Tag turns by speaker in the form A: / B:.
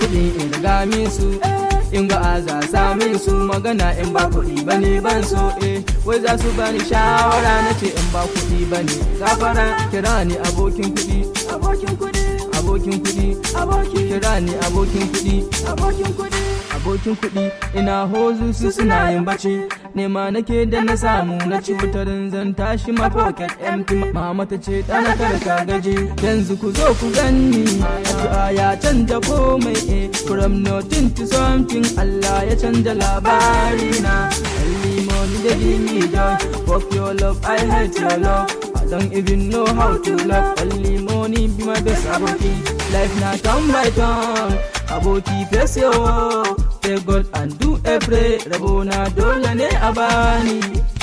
A: kuɗi in riga min su in ga aza samin su magana in ba kuɗi bane ban so eh wai za su bani shawara na ce in ba kuɗi bane gafara kira ni abokin kuɗi abokin kuɗi abokin kuɗi abokin kira ni abokin kuɗi abokin kuɗi abokin kuɗi ina hozu su suna yin bacci nema nake da na samu na ci wutarin zan tashi ma pocket empty mama ta ce ɗana karka gaji yanzu ku zo ku ganni addu'a ya canja komai eh from nothing to something Allah ya canja labari na limoni da jimi joy fuck your love I hate your love I don't even know how to love only money be my best aboki life na turn by turn aboki face yo Pray God and do a pray Rabona dole ne a bani